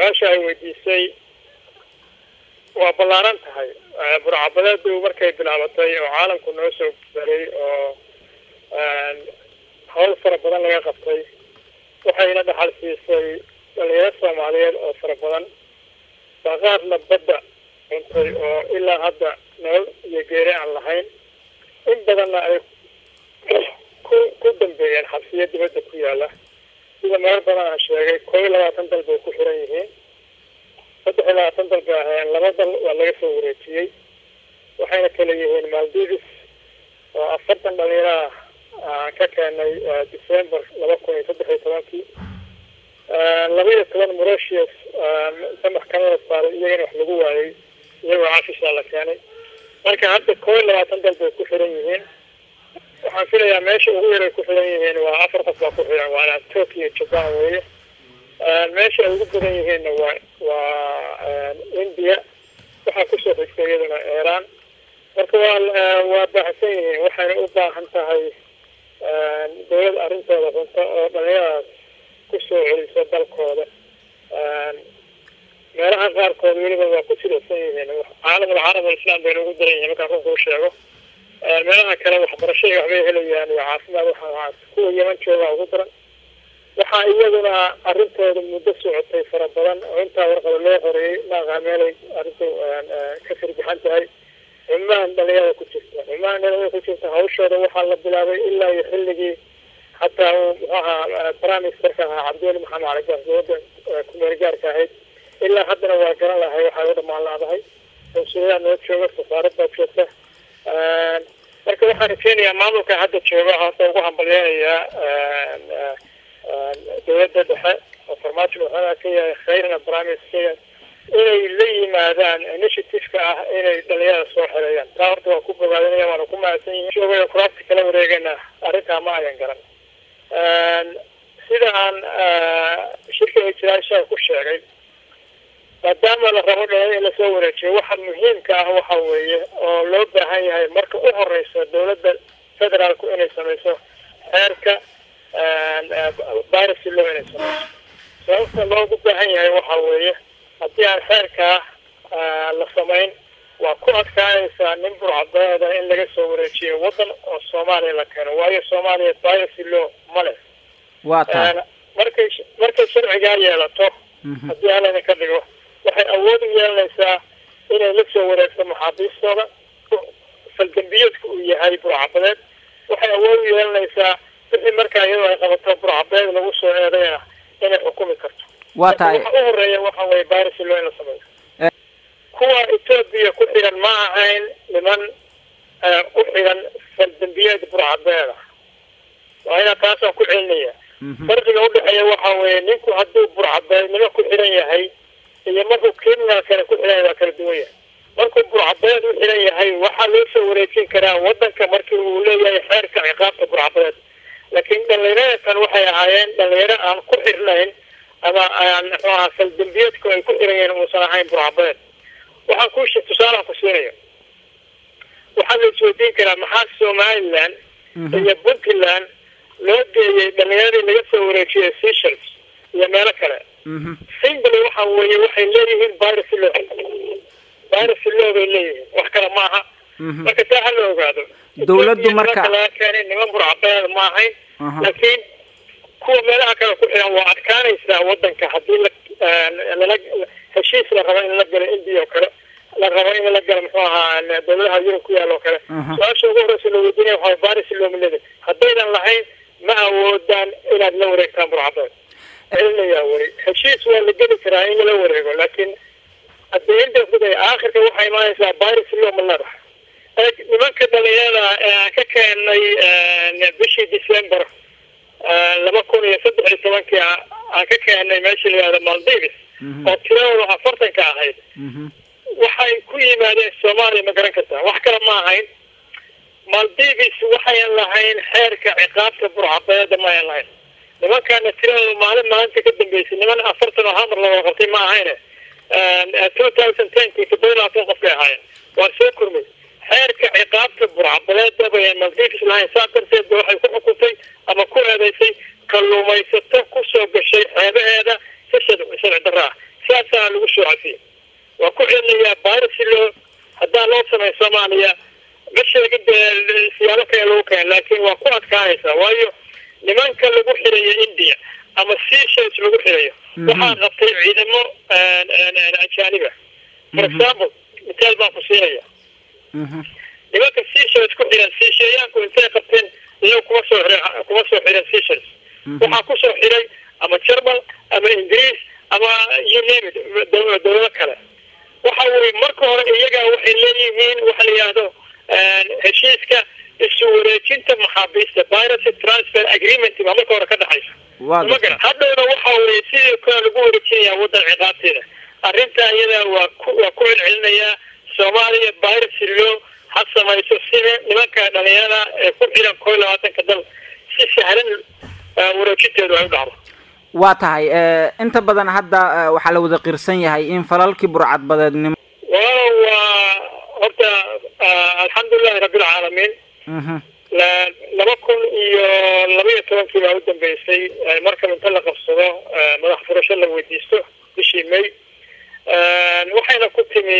su-aasha ay weydiisay waa ballaaran tahay burcabadeedu markay bilaabatay oo caalamku noo soo garay oo hawl fara badan laga qabtay waxayna dhaxal siisay dhalinyaro soomaaliyeed oo fara badan baa qaarna badda cuntay oo ilaa hadda nolol iyo geeri aan lahayn in badanna ay ku ku dambeeyeen xabsiyo dibadda ku yaala sida meel badan aan sheegay koo iyo labaatan dal bay ku xiran yihiin saddex iyo labaatan dal bay ahayn laba dal waa laga soo wareejiyey waxayna kala yihiin maldives oo afartan dhalinyaraha aan ka keenay december laba kun iyo saddex iyo tobankii laba iyo toban morocius inta maxkamada saaray iyagana wax lagu waayey iyagoo cafishaa la keenay marka hadda koo iyo labaatan dal bay ku xiran yihiin waxaan filayaa meesha ugu yaray ku xiran yihiin waa afar qof baa ku xiran waana tokyo japan weeye meesha ay ugu badan yihiinna waa waa india waxaa kusoo xigtay iyaduna iran marka waa waa baahsan yihiin waxayna u baahan tahay dawlad arrintooda runta oo dhalinyaradas kusoo celiso dalkooda meelaha qaarkood weliba waa ku jilaysan yihiin caalamul carab alislam bayna ugu daran yihiin markaan runka u sheego meelaha kale waxbarashada waxbay helayaan iyo caafimaad waxaa kuwa yeman jooga ugu daran waxaa iyaduna arrintooda muddo socotay fara badan oo intaa warqaba loo horeeyey maaqa meelay arrintu ka firgixan tahay cumaan dhalinyarada ku jirta cumaan dhalinyarada ku jirta hawshooda waxaa la bilaabay ilaa iyo xilligii hataa uu muxuu ahaa primisterka ahaa cabdiweli maxamed cali gaas dowladda kumeel gaarka ahayd ilaa haddana waa garan lahay waxay u dhamaan laadahay consuliyaa noo jooga safaarad baa joogta marka waxaan rajeynayaa maamulka hadda jooga horta ugu hambalyeynayaa dowladda dhexe oo farmaajo madaxweynaha ka yahay khayrna primister inay la yimaadaan initiativeka ah inay dhalinyarada soo xereeyaan taa horta waa ku bogaadinaya waana ku mahadsan yihin joogay kuraasta kala wareegana arrintaa ma ayan garan sida aan shirka ijraashaa ku sheegay maadaama la rabo dhalin in lasoo wareejiyo waxa muhiimka ah waxa weeye oo loo baahan yahay marka u horeysa dowladda federaalku inay samayso xeerka virus law inay samayso sababta loogu baahan yahay waxa weeye haddii aan xeerkaa la samayn waa ku adkaanaysaa nin burcabeeda in laga soo wareejiyo waddan oo soomaaliya la keeno waayo soomaaliya virus law ma leh waa tahay markay markay sharcigaa yeelato haddii halana ka dhigo waxay awood u yeelanaysaa inay la soo wareegto maxaabiistooda faldambiyeedka uu yahay burcabadeed waxay awood u yeelanaysaa wixii markaa iyadoo ay qabato burcabadeed lagu soo eedayna inay xukumi karto waa tahay waxa u horeeya waxa weye baris loo in la sameeyo kuwa etoobiya ku xiran ma ahayn niman u xiran faldambiyeed burcabeeda waa inaa taasaan ku celinaya farqiga udhexeeya waxa weeye ninku hadduu burcabeednimo ku xiran yahay iyo markuu criminal kale ku xiran yahay waa kala duwan yahay markuu burcabeed u xiran yahay waxaa loo soo wareejin karaa wadanka markii uu leeyahay xeerka ciqaabta burcabeed laakiin dhalinyarada kan waxay ahaayeen dhalinyaro aan ku xirnayn ama aan muxuu ahaa faldambiyeedku ay ku xiran yihiin uusan ahayn burcabeed waxaan ku tusaalaan ku siinaya waxaa la isweydiin karaa maxaa somaliland iyo puntland loo geeyey dhalinyaradii laga soo wareejiyay seychelles iyo meelo kale simbly waxa weeye waxay leeyihiin virus law virus law bay leeyihiin wax kale maaha marka taa hala ogaado dawladdu marka laga keenay niman burcabeed ma ahayn laakiin kuwa meelaha kale ku xiran waa adkaanaysaa wadanka haddii la lala heshiis la rabo in la galo india oo kale la rabo in la galo muxuu ahaa dawladaha yurub ku yaal oo kale su-aasha ugu horeysa la weydiinaya waxaa baris loomilada haddaydan lahayn ma awoodaan inaad la wareegtaan burcabeed celinayaa weli heshiis waa la geli karaa in lala wareego laakiin haddii inta guday aakhirka waxay imaanaysaa baris loo ma leedahay nimanka dhalinyarada ee aan ka keenay bishii december laba kun iyo saddex iyo tobankii aan ka keenay meesha la yihahdo maldives oo tiradooda afartanka ahayd waxay ku yimaadeen soomaaliya ma garan kartaa wax kale ma ahayn maldives waxayan lahayn xeerka ciqaabta burcabeeda ma ayan lahayn nimankaana tiradooda maalin maalinta ka dambeysay niman afartan oo hamar laga qabtay ma ahayne two thousand tenki toddoba labaatan qof bay ahaayeen waa soo kormay xeerka ciqaabta burcabeeda bayan maldives lahayn saa darteed ba waxay ku xukuntay ama ku eedeysay kalluumaysato kusoo gashay xeebaheeda si sharci darra ah saa laakiin waa ku adkaanaysaa waayo nimanka lagu xirayo india ama seashells lagu xirayo waxaa qabtay ciidamo ajaaniba for example mitaal baan ku siinaya nimanka seashells ku xiran siisheeyaanku intay qabteen iyago kuma soo xira kuma soo xiran seashells waxaa kusoo xiray ama jermal ama ingiriis ama you name it dawlado kale waxa weye marka hore iyagaa waxay leeyihiin waxa la yidhaahdo heshiiska isu wareejinta maxaabiista piracy transfer agreement baa marka hore ka dhexaysa magara hadhowna waxa weye sidii kale lagu wareejinayaa waddan ciqaabteeda arrinta iyada waa ku waa ku celcelinayaa soomaaliya piracy law ha samayso sida nimanka dhalinyarada ee ku xiran koo iyo labaatanka dal si sahlan wareejinteedu ay u dhacdo waa tahay inta badan hadda waxaa la wada qirsan yahay in falalkii burcadbadeednimo walaalow waa horta alxamdulilahi rabbilcaalamiin laba kun iyo laba iyo tobankii baa u dambeysay markaba inta la qabsado madax furasho la weydiisto bishii may waxayna ku timi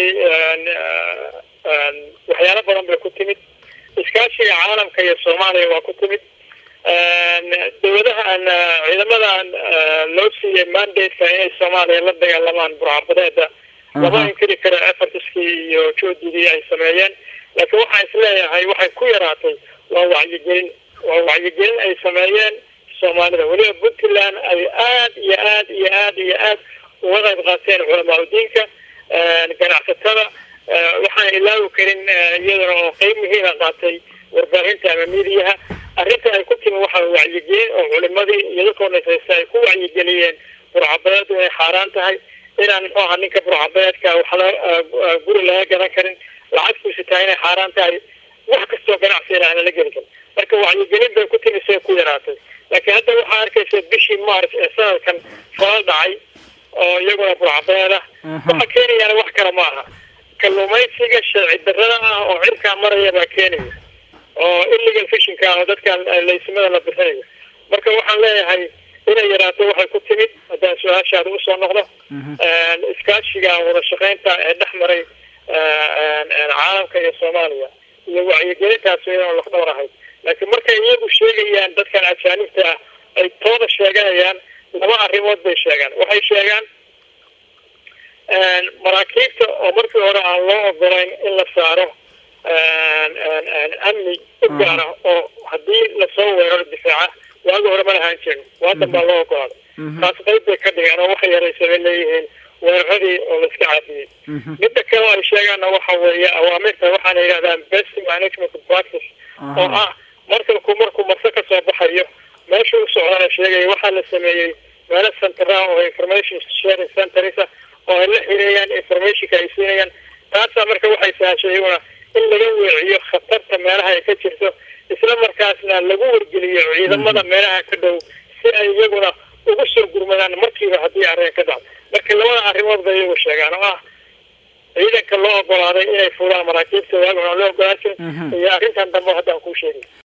waxyaalo badan bay ku timid iskaashiga caalamka iyo soomaaliya waa ku timid dawladahan ciidamadan loo siiyey mandate-ka inay soomaaliya la dagaalamaan burcabadeeda lama inkiri karo effortskii iyo joodidii ay sameeyeen laakiin waxaan isleeyahay waxay ku yaraatay waa wacyigelin waa wacyigelin ay sameeyeen soomaalida weliba puntland ay aad iyo aad iyo aad iyo aad uga qayb qaateen culamaa udiinka ganacsatada waxaan ilaawi karin iyadana oo qeyb muhiima qaatay warbaahinta ama midiyaha arrinta ay ku timi waxaa wacyigelin oo culimadii iyadakoo nasaysta ay ku wacyigeliyeen burcabadeedu inay xaaraan tahay inaan muxuu ahaa ninka burcabadeedka waxla guri laga gadan karin lacagtiisu tahay inay xaaraan tahay wax kastoo ganacsiina aana la geli karin marka wacyigelin bay ku timi say ku yaraatay laakiin hadda waxaa arkaysa bishii march ee sanadkan falal dhacay oo iyaguna burcabadeed ah waxa keenayaana wax kale ma aha kalluumaysiga sharci darrada ah oo cirkaa maraya baa keenaya oo illegal fishinka ah oo dadkan laysimada la bixinayo marka waxaan leeyahay inay yaraato waxay ku timid haddaan su-aashaada usoo noqdo iskaashiga wada shaqeynta ee dhex maray caalamka iyo soomaaliya iyo wacyigelintaas inaan lafdhowr ahayd laakiin markay iyagu sheegayaan dadkan ajaanibta ah ay tooda sheeganayaan laba arrimood bay sheegaan waxay sheegaan maraakiibta oo markii hore aan loo ogolayn in la saaro amni u gaara oo haddii lasoo weeraro difaaca waagi hore ma lahaan jirin waadan baa loo ogolaaday taas qayb bay ka dhigeen oo waxay yaraysa bay leeyihiin weeraradii oo laiska caafiyey midda kale ay sheegaanna waxa weeye awaamirta waxaana yidhahdaan best management practice oo ah markalku markuu marse ka soo baxayo meesha u socdana sheegaya waxaa la sameeyey meelo centera oo information sharing centersa oo ay la xireeyaan informationka ay siinayaan taasaa marka waxay sahashay iyaguna in laga weeciyo khatarta meelaha ay ka jirto isla markaasna lagu wargeliyo ciidamada meelaha ka dhow si ay iyaguna ugu soo gurmadaan markiiba haddii arrin ka dhacdo marka labada arrimood bay iyagu sheegaan oo ah ciidanka loo ogolaaday inay fuulaan maraakiibta waaguna loo ogolaasin iyo arrintan dambe haddaan kuu sheegay